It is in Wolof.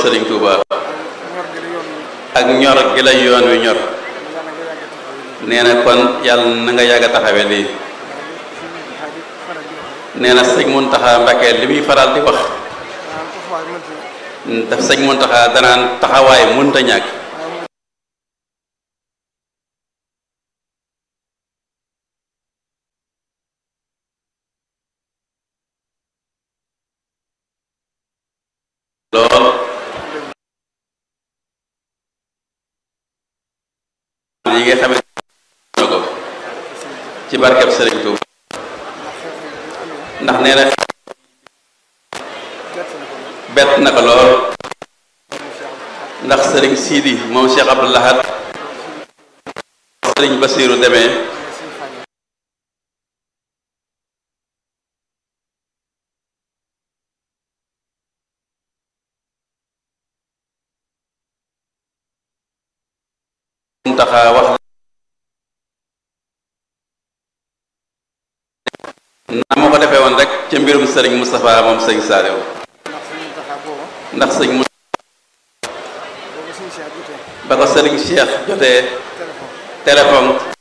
Serigne Touba ñor gi la yoon wi ak ñor gi la yoon wi ñor yàlla nga yàgg taxaw yi nee na kon yàlla na nga yàgg a taxawe lii fi mu xaadi faral di wax nee na sëñ Muntaxa Mbàkke li muy faral di wax maanaam taxawaay mënta daf sëñ Muntaxa danaan taxawaay mënta ñàkk waaye mu lool yi nga xamante na ko ci barkeb Serigne Touba ndax nee na gerte na ko lool bett na ko lool mu Cheikh ndax Serigne Sidi moom Cheikh Abdou Lahad Serigne Basiiru demee suñu fànn Muntaxa wax na ma ko defee woon rek ca mbirum Serigne Moustapha moom sëñ Saliou ndax suñu taxaw booba ndax sëñ mu booba suñu Cheikh jotee ba ko Serigne Cheikh jotee téléphone téléphone